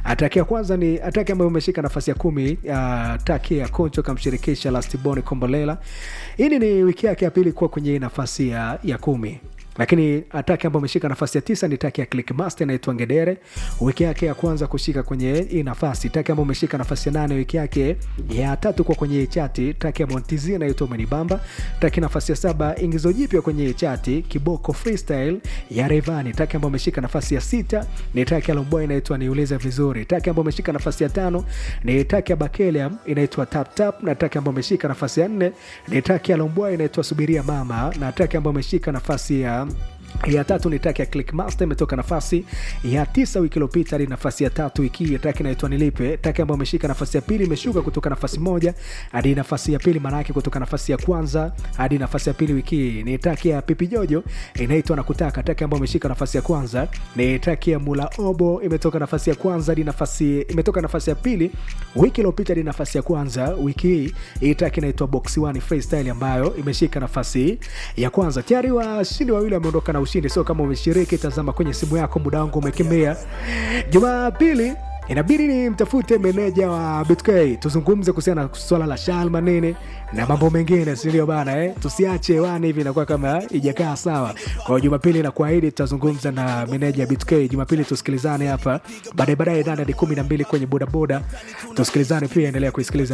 ataki ya kwanza ni ataki ambayo umeshika nafasi ya kumi uh, taki ya koncho kamshirikisha lastiboni kombolela hii ni wiki yake ya pili kuwa kwenye nafasi ya, ya kumi lakini ataki ambayo ameshika nafasi ya tisa ni taki ya clickmaster inaitwa ngedere wiki yake ya kwanza kushika kwenye hii nafasi taki ambayo ameshika nafasi ya nane wiki yake ya tatu kwa kwenye hii chati taki ya montizi inaitwa umenibamba taki nafasi ya saba ingizo jipya kwenye hii chati kiboko freestyle ya revani taki ambayo ameshika nafasi ya sita ni taki ya lomboy inaitwa niulize vizuri taki ambayo ameshika nafasi ya tano ni taki ya bakelium inaitwa tap tap na taki ambayo ameshika nafasi ya nne ni taki ya lomboy inaitwa subiria mama na taki ambayo ameshika nafasi ya ya tatu ni taki ya clickmaster imetoka nafasi ya tisa wiki iliyopita hadi nafasi ya tatu wiki hii taki inaitwa nilipe taki ambayo ameshika nafasi ya pili imeshuka kutoka nafasi moja hadi nafasi ya pili maanaake kutoka nafasi ya kwanza hadi nafasi ya pili wiki hii ni taki ya pipi jojo inaitwa na kutaka taki ambayo ameshika nafasi ya kwanza ni taki ya mula obo imetoka nafasi ya kwanza hadi nafasi imetoka nafasi ya pili wiki iliyopita hadi nafasi ya kwanza wiki hii hii taki inaitwa box one freestyle ambayo imeshika nafasi ya kwanza tayari washindi wawili wameondoka na ushindi sio kama umeshiriki tazama kwenye simu yako muda wangu umekimbia jumapili inabidi ni mtafute meneja wa bitk tuzungumze kuhusiana na swala la shalma nini na mambo mengine sindio bana eh? tusiache hewani hivi inakuwa kama ijakaa sawa kwa jumapili na kuahidi tutazungumza na meneja bitk jumapili tusikilizane hapa baadaye baadaye nane hadi kumi na mbili kwenye bodaboda tusikilizane pia endelea kuisikiliza